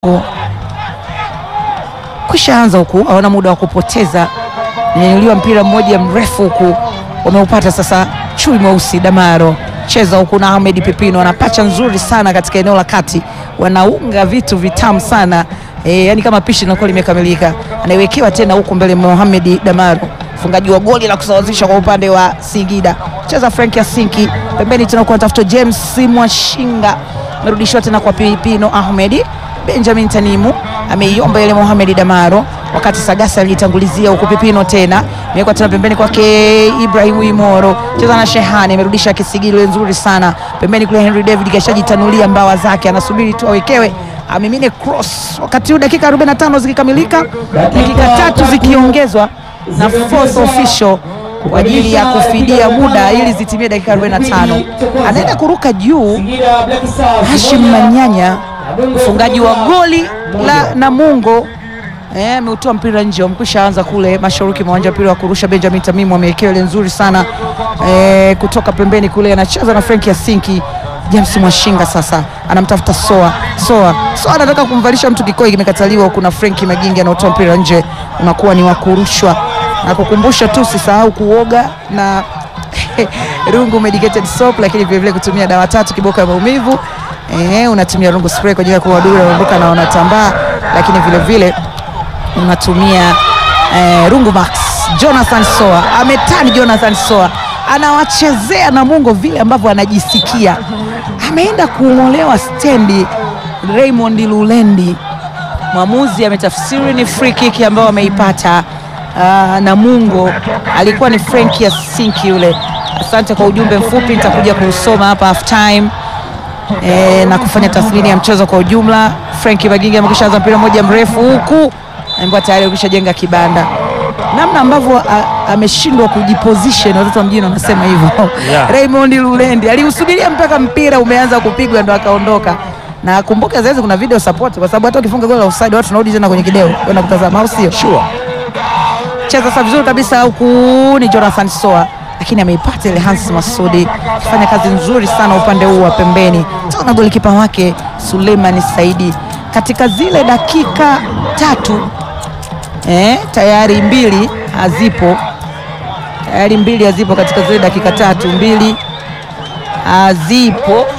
kwisha anza huku, hawana muda wa kupoteza. Nyanyuliwa mpira mmoja mrefu huku, wameupata sasa. Chui mweusi Damaro cheza huku na Ahmed Pipino, wana pacha nzuri sana katika eneo la kati, wanaunga vitu vitamu sana e, yani kama pishi linakuwa limekamilika. Anaiwekewa tena huku mbele Mohamed Damaro, mfungaji wa goli la kusawazisha kwa upande wa Singida. Cheza Frank Yasinki pembeni tena kwa tafuta James Mwashinga, amerudishiwa tena kwa Pipino Ahmed Benjamin Tanimu ameiomba ile Mohamed Damaro, wakati Sagasa alijitangulizia huku. Pipino tena imewekwa tena pembeni kwake Ibrahim Imoro, cheza na Shehani, amerudisha kisigilo nzuri sana pembeni kule. Henry David kashajitanulia mbawa zake, anasubiri tu awekewe amimine cross. Wakati huu dakika 45 zikikamilika, dakika tatu zikiongezwa na fourth official kwa ajili ya kufidia muda ili zitimie dakika 45. Anaenda kuruka juu Hashim Manyanya mfungaji wa goli la Namungo ameutoa mpira nje, wamekwisha anza kule mashariki mwa uwanja. Mpira wa kurusha Benjamin Tamimu amewekewa ile nzuri sana e, kutoka pembeni kule, anacheza na Frank Yasinki. James Mwashinga sasa anamtafuta Soa. Soa Soa anataka kumvalisha mtu kikoi, kimekataliwa. Kuna Frank Magingi anaotoa mpira nje, unakuwa ni wa kurushwa na kukumbusha tu, usisahau kuoga na rungu medicated soap, lakini vilevile kutumia dawa tatu kiboko ya maumivu. Eh, unatumia rungu spray kwa ajili ya kuwadudu wanaondoka na wanatambaa, lakini vile vile unatumia eh, rungu max. Jonathan Soa ametani, Jonathan Soa anawachezea Namungo vile ambavyo anajisikia. Ameenda kuongolewa stendi Raymond Lulendi, mwamuzi ametafsiri ni free kick ambayo ameipata uh, Namungo. Alikuwa ni Frank Yasinki yule. Asante kwa ujumbe mfupi, nitakuja kuusoma hapa half time. E, na kufanya tathmini ya mchezo kwa ujumla. Frank Magingi amekwisha anza mpira mmoja mrefu huku ambaye tayari ameshajenga kibanda, namna ambavyo ameshindwa kujiposition, watoto wa mjini wanasema hivyo Yeah. Raymond Lulendi aliusubiria mpaka mpira umeanza kupigwa ndo akaondoka, na kumbuka zaidi kuna video support, kwa sababu hata ukifunga goli la offside watu tunarudi tena kwenye kideo kwenda kutazama, au sio? Sure. Cheza sasa vizuri kabisa huku ni Jonathan Soa lakini ameipata ile Hans Masudi akifanya kazi nzuri sana upande huu wa pembeni. Tuna golikipa wake Suleiman Saidi katika zile dakika tatu eh, tayari mbili hazipo, tayari mbili hazipo katika zile dakika tatu, mbili hazipo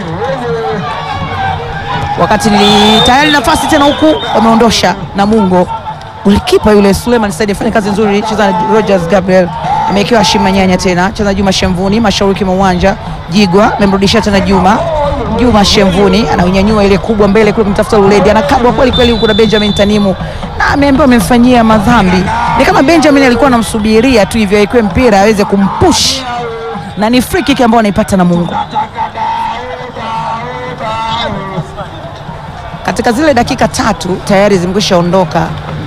wakati ni tayari nafasi tena huku wameondosha Namungo. Golikipa yule Suleiman Saidi afanya kazi nzuri, cheza na Rogers Gabriel amewekewa Shima Nyanya tena cheza Juma Shemvuni mashariki mwa uwanja. Jigwa amemrudishia tena Juma Juma Shemvuni anaunyanyua ile kubwa mbele kule kumtafuta Lulendi, anakabwa kweli kweli huku na Benjamin Tanimu na ameambiwa amemfanyia madhambi. Ni kama Benjamin alikuwa anamsubiria tu hivyo awekewe mpira aweze kumpush, na ni free kick ambayo anaipata Namungo katika zile dakika tatu tayari zimekwisha ondoka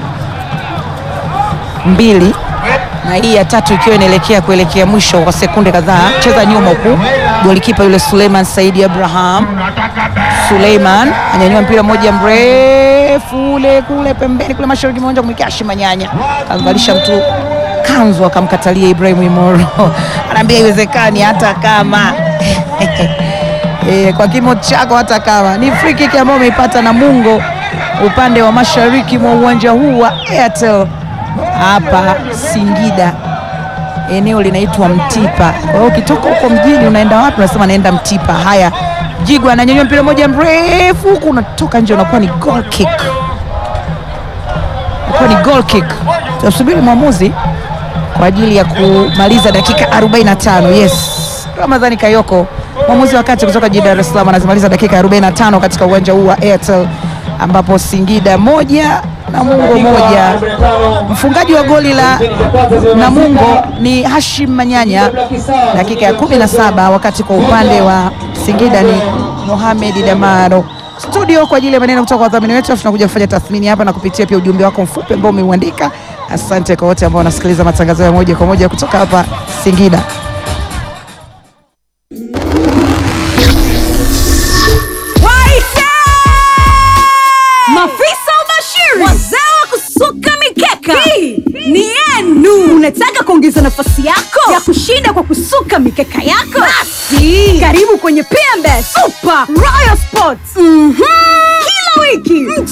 mbili na hii ya tatu ikiwa inaelekea kuelekea mwisho kwa sekunde kadhaa. Cheza nyuma huku, golikipa yule Suleiman Saidi Abraham. Suleiman anyanyua mpira mmoja mrefu ule kule pembeni kule mashariki mwa uwanja kumwekea Shima Nyanya, kamvalisha mtu kanzu akamkatalia Ibrahim Imoro anaambia iwezekani hata kama E, kwa kimo chako hata kama ni free kick ambayo umeipata Namungo upande wa mashariki mwa uwanja huu wa Airtel hapa Singida, eneo linaitwa Mtipa. Kwa hiyo ukitoka huko mjini unaenda wapi? Unasema naenda Mtipa. Haya, Jigwa ananyanyua mpira moja mrefu huku unatoka nje, unakuwa ni goal kick, unakuwa ni goal kick. Tunasubiri mwamuzi kwa ajili ya kumaliza dakika 45. Yes, Ramadhani Kayoko mwamuzi wa kati kutoka jijini Dar es Salaam anazimaliza dakika 45 katika uwanja huu wa Airtel ambapo Singida moja Namungo moja. Mfungaji wa goli la Namungo ni Hashim Manyanya dakika ya 17, wakati kwa upande wa Singida ni Mohamed Damaro. Studio kwa ajili ya maneno kutoka kwa wadhamini wetu, tunakuja kufanya tathmini hapa na kupitia pia ujumbe wako mfupi ambao umeuandika. Asante kwa wote ambao wanasikiliza matangazo ya moja kwa moja kutoka hapa Singida. Waite! Mafisa umashiri, wazee wa kusuka mikeka, hii ni yenu. Unataka kuongeza nafasi yako ya kushinda kwa kusuka mikeka yako? Basi karibu kwenye PMBet Super Royal Sports. Mhm. Kila wiki